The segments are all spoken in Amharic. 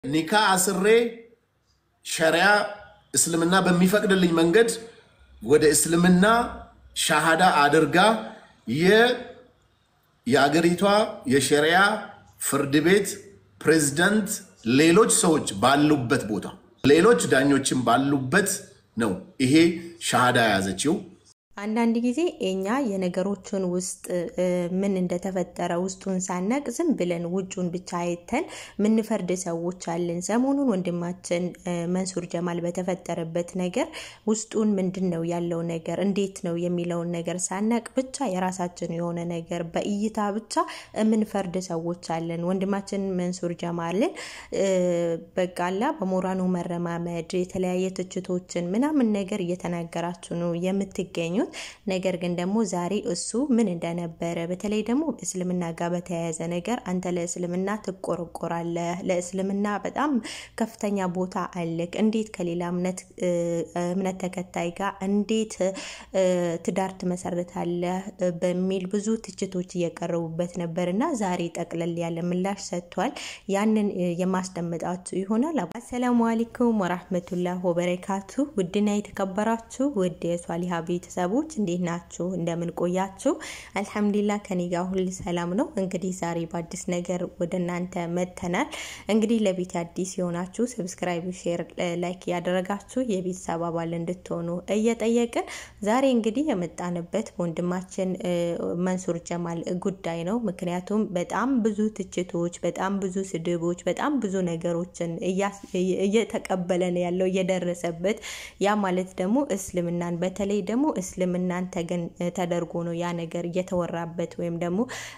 ኒካ አስሬ ሸሪያ እስልምና በሚፈቅድልኝ መንገድ ወደ እስልምና ሻሃዳ አድርጋ የአገሪቷ የሸሪያ ፍርድ ቤት ፕሬዝዳንት ሌሎች ሰዎች ባሉበት ቦታ ሌሎች ዳኞችን ባሉበት ነው ይሄ ሻሃዳ የያዘችው። አንዳንድ ጊዜ እኛ የነገሮችን ውስጥ ምን እንደተፈጠረ ውስጡን ሳናቅ ዝም ብለን ውጩን ብቻ አይተን ምንፈርድ ሰዎች አለን። ሰሞኑን ወንድማችን መንሱር ጀማል በተፈጠረበት ነገር ውስጡን ምንድን ነው ያለው ነገር እንዴት ነው የሚለውን ነገር ሳናቅ ብቻ የራሳችን የሆነ ነገር በእይታ ብቻ የምንፈርድ ሰዎች አለን። ወንድማችን መንሱር ጀማልን በቃላ በሞራኑ መረማመድ የተለያየ ትችቶችን ምናምን ነገር እየተናገራችሁ ነው የምትገኙት። ነገር ግን ደግሞ ዛሬ እሱ ምን እንደነበረ በተለይ ደግሞ እስልምና ጋር በተያያዘ ነገር አንተ ለእስልምና ትቆረቆራለህ፣ ለእስልምና በጣም ከፍተኛ ቦታ አለክ፣ እንዴት ከሌላ እምነት ተከታይ ጋር እንዴት ትዳር ትመሰርታለህ በሚል ብዙ ትችቶች እየቀረቡበት ነበር እና ዛሬ ጠቅለል ያለ ምላሽ ሰጥቷል። ያንን የማስደምጣችሁ ይሆናል። አሰላሙ አለይኩም ወራህመቱላህ ወበረካቱ። ውድና የተከበራችሁ ውድ የሷሊሃ ቤተሰቦች እንዴት ናችሁ? እንደምን ቆያችሁ? አልሐምዱሊላህ ከኔ ጋር ሁል ሰላም ነው። እንግዲህ ዛሬ በአዲስ ነገር ወደ እናንተ መጥተናል። እንግዲህ ለቤት አዲስ የሆናችሁ ሰብስክራይብ፣ ሼር፣ ላይክ ያደረጋችሁ የቤተሰብ አባል እንድትሆኑ እየጠየቅን ዛሬ እንግዲህ የመጣንበት ወንድማችን መንሱር ጀማል ጉዳይ ነው። ምክንያቱም በጣም ብዙ ትችቶች፣ በጣም ብዙ ስድቦች፣ በጣም ብዙ ነገሮችን እየተቀበለ ነው ያለው እየደረሰበት ያ ማለት ደግሞ እስልምናን በተለይ ደግሞ እስልምናን ተገን ተደርጎ ነው ያ ነገር እየተወራበት ወይም ደግሞ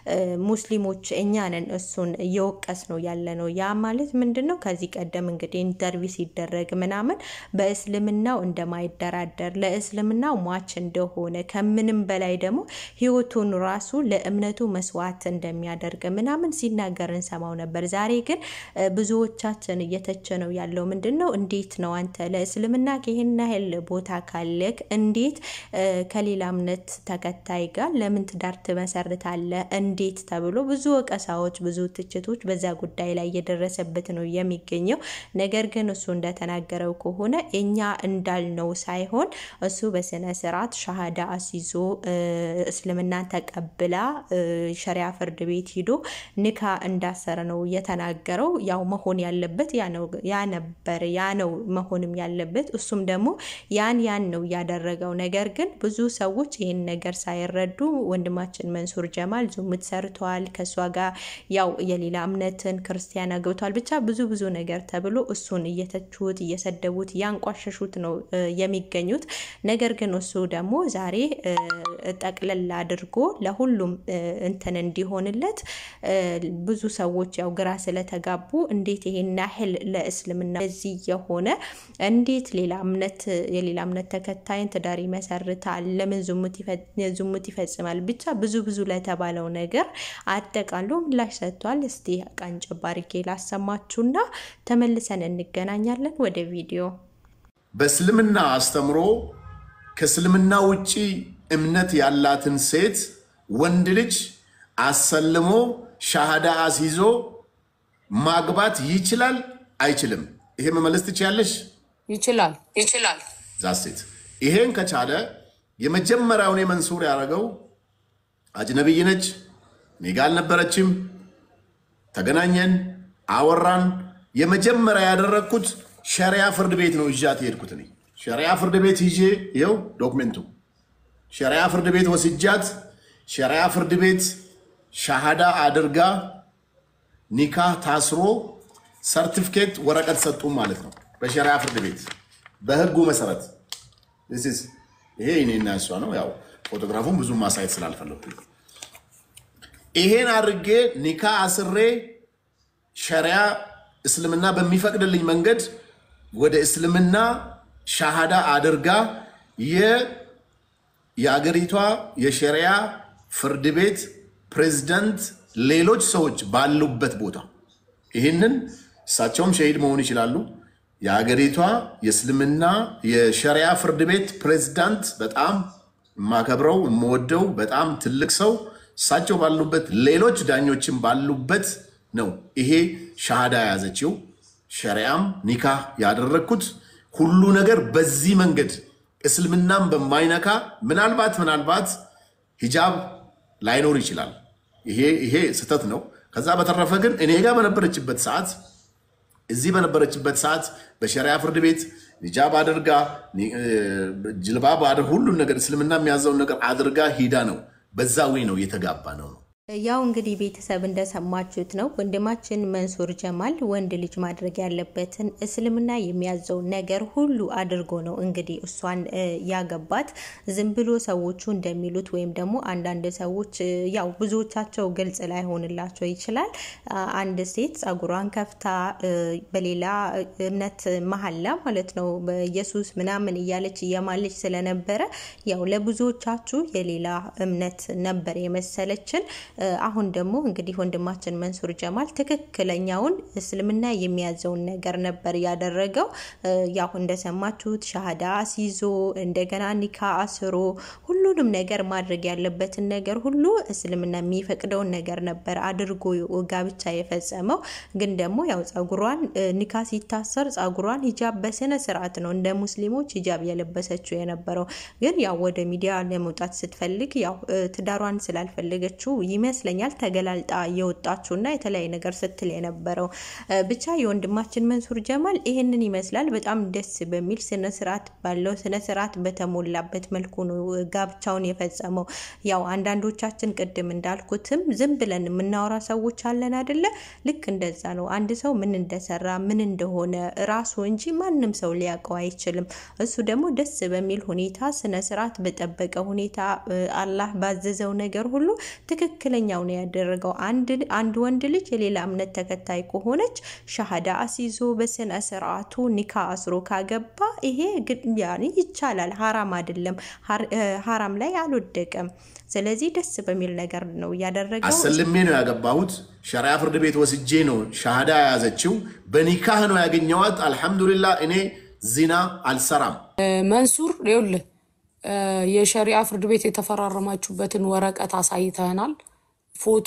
ሙስሊሞች እኛ ነን እሱን እየወቀስ ነው ያለ ነው። ያ ማለት ምንድን ነው? ከዚህ ቀደም እንግዲህ ኢንተርቪው ሲደረግ ምናምን በእስልምናው እንደማይደራደር ለእስልምናው ሟች እንደሆነ ከምንም በላይ ደግሞ ሕይወቱን ራሱ ለእምነቱ መስዋዕት እንደሚያደርግ ምናምን ሲናገር እንሰማው ነበር። ዛሬ ግን ብዙዎቻችን እየተቸ ነው ያለው ምንድን ነው? እንዴት ነው አንተ ለእስልምና ይህን ያህል ቦታ ካለክ እንዴት ከሌላ እምነት ተከታይ ጋር ለምን ትዳር ትመሰርታለህ? እንዴት ተብሎ ብዙ ወቀሳዎች፣ ብዙ ትችቶች በዛ ጉዳይ ላይ እየደረሰበት ነው የሚገኘው። ነገር ግን እሱ እንደተናገረው ከሆነ እኛ እንዳልነው ሳይሆን እሱ በስነ ስርዓት ሻሃዳ አስይዞ እስልምናን ተቀብላ ሸሪያ ፍርድ ቤት ሂዶ ንካ እንዳሰረ ነው የተናገረው። ያው መሆን ያለበት ያ ነበር፣ ያ ነው መሆንም ያለበት። እሱም ደግሞ ያን ያን ነው ያደረገው። ነገር ግን ብዙ ሰዎች ይህን ነገር ሳይረዱ ወንድማችን መንሱር ጀማል ዙሙት ሰርተዋል፣ ከእሷ ጋር ያው የሌላ እምነትን ክርስቲያን አግብቷል፣ ብቻ ብዙ ብዙ ነገር ተብሎ እሱን እየተቹት እየሰደቡት እያንቋሸሹት ነው የሚገኙት። ነገር ግን እሱ ደግሞ ዛሬ ጠቅለል አድርጎ ለሁሉም እንትን እንዲሆንለት ብዙ ሰዎች ያው ግራ ስለተጋቡ እንዴት ይሄን ያህል ለእስልምና እዚህ የሆነ እንዴት ሌላ እምነት የሌላ እምነት ተከታይን ትዳር ይመሰርታል? ለምን ዝሙት ይፈጽማል? ብቻ ብዙ ብዙ ለተባለው ነገር አጠቃሎ ምላሽ ሰጥቷል። እስቲ ቀንጨብ አድርጌ ላሰማችሁና ተመልሰን እንገናኛለን። ወደ ቪዲዮ በእስልምና አስተምሮ ከእስልምና ውጪ እምነት ያላትን ሴት ወንድ ልጅ አሰልሞ ሻሃዳ አስይዞ ማግባት ይችላል አይችልም? ይሄ መመለስ ትችያለሽ? ይችላል ይችላል። ዛሴት ይሄን ከቻለ የመጀመሪያውን መንሱር ያደረገው አጅነብይ ነች፣ እኔ ጋ አልነበረችም፣ ተገናኘን፣ አወራን። የመጀመሪያ ያደረግኩት ሸሪያ ፍርድ ቤት ነው ይዣት የሄድኩት እኔ ሸሪያ ፍርድ ቤት ይዤ ይኸው ዶክሜንቱ ሸሪያ ፍርድ ቤት ወስጃት ሸሪያ ፍርድ ቤት ሻሃዳ አድርጋ ኒካህ ታስሮ ሰርቲፊኬት ወረቀት ሰጡም ማለት ነው። በሸሪያ ፍርድ ቤት በህጉ መሰረት ይሄ እኔና እሷ ነው። ያው ፎቶግራፉን ብዙም ማሳየት ስላልፈለኩ ይሄን አድርጌ ኒካ አስሬ ሸሪያ እስልምና በሚፈቅድልኝ መንገድ ወደ እስልምና ሻሃዳ አድርጋ የአገሪቷ የሸሪያ ፍርድ ቤት ፕሬዝዳንት ሌሎች ሰዎች ባሉበት ቦታ ይህንን እሳቸውም ሸሂድ መሆን ይችላሉ። የሀገሪቷ የእስልምና የሸሪያ ፍርድ ቤት ፕሬዝዳንት በጣም የማከብረው የምወደው በጣም ትልቅ ሰው እሳቸው ባሉበት ሌሎች ዳኞችን ባሉበት ነው ይሄ ሻሃዳ የያዘችው። ሸሪያም ኒካህ ያደረግኩት ሁሉ ነገር በዚህ መንገድ እስልምናም በማይነካ ምናልባት ምናልባት ሂጃብ ላይኖር ይችላል። ይሄ ይሄ ስህተት ነው። ከዛ በተረፈ ግን እኔ ጋር በነበረችበት ሰዓት እዚህ በነበረችበት ሰዓት በሸሪያ ፍርድ ቤት ሂጃብ አድርጋ ጅልባብ ሁሉን ነገር እስልምና የሚያዘውን ነገር አድርጋ ሂዳ ነው። በዛ ወይ ነው የተጋባ ነው ነው ያው እንግዲህ ቤተሰብ እንደሰማችሁት ነው። ወንድማችን መንሱር ጀማል ወንድ ልጅ ማድረግ ያለበትን እስልምና የሚያዘውን ነገር ሁሉ አድርጎ ነው እንግዲህ እሷን ያገባት። ዝም ብሎ ሰዎቹ እንደሚሉት ወይም ደግሞ አንዳንድ ሰዎች ያው ብዙዎቻቸው ግልጽ ላይሆንላቸው ይችላል። አንድ ሴት ጸጉሯን ከፍታ በሌላ እምነት መሀላ ማለት ነው በኢየሱስ ምናምን እያለች እየማለች ስለነበረ ያው ለብዙዎቻችሁ የሌላ እምነት ነበር የመሰለችን። አሁን ደግሞ እንግዲህ ወንድማችን መንሱር ጀማል ትክክለኛውን እስልምና የሚያዘውን ነገር ነበር ያደረገው። ያው እንደሰማችሁት ሻሃዳ አስይዞ እንደገና ኒካ አስሮ ሁሉንም ነገር ማድረግ ያለበትን ነገር ሁሉ እስልምና የሚፈቅደውን ነገር ነበር አድርጎ ጋብቻ የፈጸመው። ግን ደግሞ ያው ጸጉሯን ኒካ ሲታሰር ጸጉሯን ሂጃብ በስነ ስርዓት ነው እንደ ሙስሊሞች ሂጃብ የለበሰችው የነበረው። ግን ያው ወደ ሚዲያ ለመውጣት ስትፈልግ ያው ትዳሯን ስላልፈለገችው ይመስለኛል ተገላልጣ የወጣችው እና የተለያየ ነገር ስትል የነበረው ብቻ የወንድማችን መንሱር ጀማል ይህንን ይመስላል። በጣም ደስ በሚል ስነስርዓት ባለው ስነስርዓት በተሞላበት መልኩ ነው ጋብቻውን የፈጸመው። ያው አንዳንዶቻችን ቅድም እንዳልኩትም ዝም ብለን የምናወራ ሰዎች አለን አይደለ? ልክ እንደዛ ነው። አንድ ሰው ምን እንደሰራ ምን እንደሆነ ራሱ እንጂ ማንም ሰው ሊያውቀው አይችልም። እሱ ደግሞ ደስ በሚል ሁኔታ ስነስርዓት በጠበቀ ሁኔታ አላህ ባዘዘው ነገር ሁሉ ትክክለኛው ነው ያደረገው። አንድ ወንድ ልጅ የሌላ እምነት ተከታይ ከሆነች ሻሃዳ አስይዞ በስነ ስርዓቱ ኒካ አስሮ ካገባ ይሄ ያኔ ይቻላል፣ ሀራም አይደለም፣ ሀራም ላይ አልወደቀም። ስለዚህ ደስ በሚል ነገር ነው እያደረገው። አሰልሜ ነው ያገባሁት። ሸሪያ ፍርድ ቤት ወስጄ ነው ሻሃዳ የያዘችው። በኒካህ ነው ያገኘዋት። አልሐምዱሊላህ እኔ ዚና አልሰራም። መንሱር ይኸውልህ የሸሪዓ ፍርድ ቤት የተፈራረማችሁበትን ወረቀት አሳይተናል። ፎቶ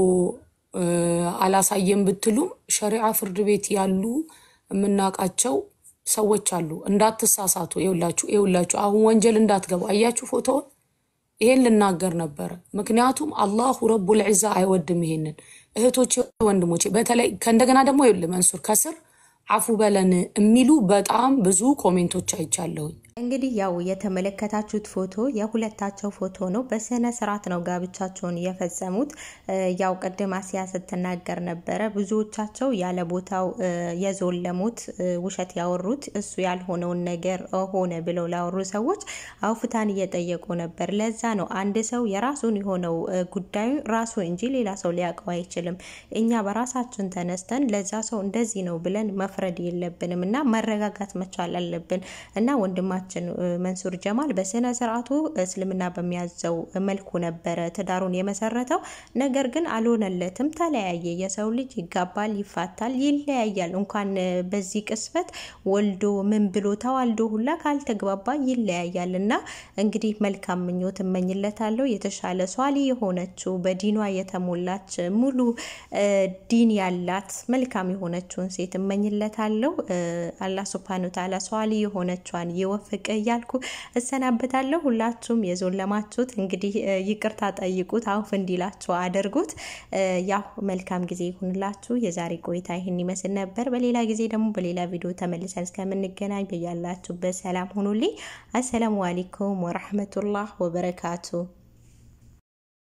አላሳየም ብትሉም ሸሪዓ ፍርድ ቤት ያሉ የምናውቃቸው ሰዎች አሉ። እንዳትሳሳቱ። ይኸውላችሁ ይኸውላችሁ አሁን ወንጀል እንዳትገቡ። አያችሁ ፎቶውን። ይሄን ልናገር ነበረ። ምክንያቱም አላሁ ረቡል ዒዛ አይወድም ይሄንን። እህቶቼ ወንድሞቼ፣ በተለይ ከእንደገና ደግሞ ይኸውልህ መንሱር ከስር አፉ በለን የሚሉ በጣም ብዙ ኮሜንቶች አይቻለሁኝ። እንግዲህ ያው የተመለከታችሁት ፎቶ የሁለታቸው ፎቶ ነው። በስነ ስርዓት ነው ጋብቻቸውን የፈጸሙት። ያው ቅድም አሲያ ስትናገር ነበረ ብዙዎቻቸው ያለ ቦታው የዞለሙት ውሸት ያወሩት እሱ ያልሆነውን ነገር ሆነ ብለው ላወሩ ሰዎች አውፍታን እየጠየቁ ነበር። ለዛ ነው አንድ ሰው የራሱን የሆነው ጉዳዩ ራሱ እንጂ ሌላ ሰው ሊያውቀው አይችልም። እኛ በራሳችን ተነስተን ለዛ ሰው እንደዚህ ነው ብለን መፍረድ የለብንም እና መረጋጋት መቻል አለብን እና ወንድማችን መንሱር ጀማል በስነ ስርዓቱ እስልምና በሚያዘው መልኩ ነበረ ትዳሩን የመሰረተው። ነገር ግን አልሆነለትም፣ ተለያየ። የሰው ልጅ ይጋባል፣ ይፋታል፣ ይለያያል። እንኳን በዚህ ቅስፈት ወልዶ ምን ብሎ ተዋልዶ ሁላ ካልተግባባ ይለያያል። እና እንግዲህ መልካም ምኞት እመኝለታለሁ። የተሻለ ሷሊ የሆነችው በዲኗ የተሞላች ሙሉ ዲን ያላት መልካም የሆነችውን ሴት እመኝለታለሁ። አላህ ሱብሃነሁ ወተዓላ ሷሊ የሆነቿን ይወፍቅ እያልኩ እሰናበታለሁ። ሁላችሁም የዞለማችሁት እንግዲህ ይቅርታ ጠይቁት፣ አውፍ እንዲላችሁ አድርጉት። ያው መልካም ጊዜ ይሁንላችሁ። የዛሬ ቆይታ ይህን ይመስል ነበር። በሌላ ጊዜ ደግሞ በሌላ ቪዲዮ ተመልሰን እስከምንገናኝ በያላችሁበት ሰላም ሁኑልኝ። አሰላሙ አለይኩም ወረህመቱላህ ወበረካቱ